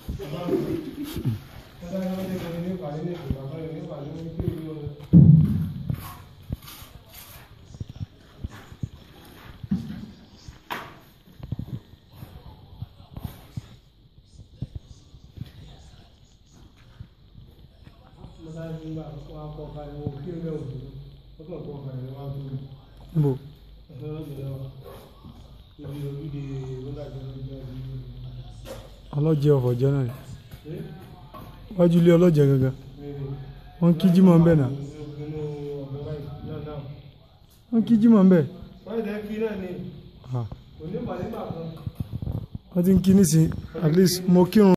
níbo ọlọ́jẹ ọ̀fọ̀ jẹ́ náà ni wájú ilé ọlọ́jẹ gangan wọ́n kí jímọ̀ ń bẹ̀ náà wọ́n kí jímọ̀ ń bẹ̀ Ah. wọ́n ti ń kí nísìn at least mo kírun.